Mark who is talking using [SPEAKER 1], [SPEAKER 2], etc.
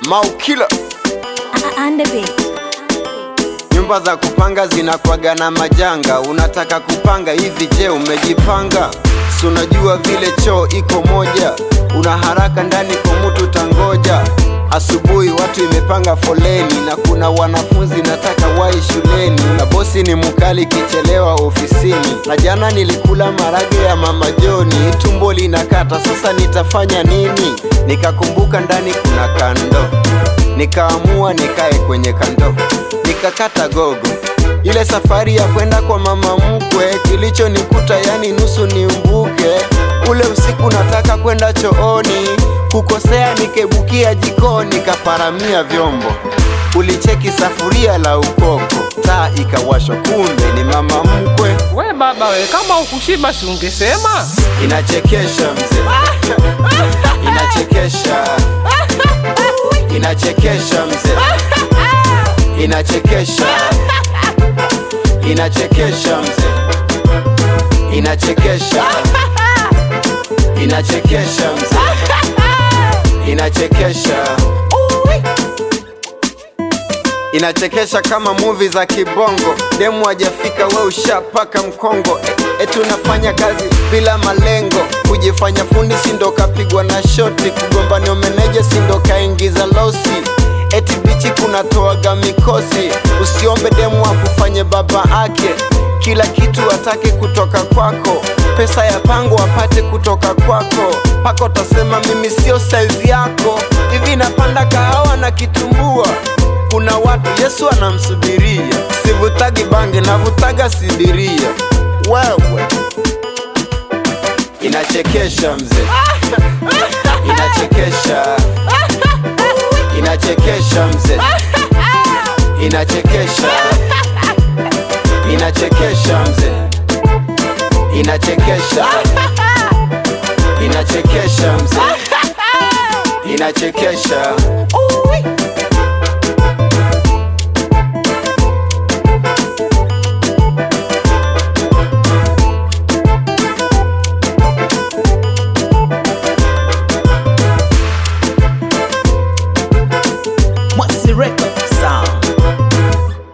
[SPEAKER 1] Maukila,
[SPEAKER 2] Under beat.
[SPEAKER 1] nyumba za kupanga zinakwaga na majanga. Unataka kupanga hivi, je, umejipanga? Si unajua vile choo iko moja, una haraka ndani kwa mtu tangoja. Asubuhi watu imepanga foleni, na kuna wanafunzi nataka wai shuleni, na bosi ni mkali kichelewa ofisini. Na jana nilikula marage ya mama Joni, tumbo linakata, sasa nitafanya nini? Nikakumbuka ndani kuna kando nikaamua nikae kwenye kando, nikakata gogo. Ile safari ya kwenda kwa mama mkwe, kilichonikuta yani nusu nimbuke. Ule usiku nataka kwenda chooni, kukosea nikebukia jikoni, kaparamia vyombo. Ulicheki safuria la ukoko, taa ikawashwa, kumbe ni mama mkwe.
[SPEAKER 3] We baba we, kama ukushiba si ungesema?
[SPEAKER 1] Inachekesha mzee, inachekesha, inachekesha mzee, inachekesha, inachekesha mzee, inachekesha, inachekesha mzee, inachekesha inachekesha kama muvi za kibongo. Demu hajafika we ushapaka mkongo, e, eti unafanya kazi bila malengo, kujifanya fundi sindo kapigwa na shoti, kugombania meneja sindo kaingiza losi, eti bichi kunatoaga mikosi. Usiombe demu akufanye baba ake, kila kitu atake kutoka kwako, pesa ya pango apate kutoka kwako, pako tasema mimi sio saizi yako, hivi napanda kahawa na kitumbua kuna watu Yesu anamsubiria, sivutagi bange navutaga sidiria. Wewe inachekesha mzee, inachekesha, inachekesha mzee, inachekesha, inachekesha mzee, inachekesha, inachekesha mzee, inachekesha.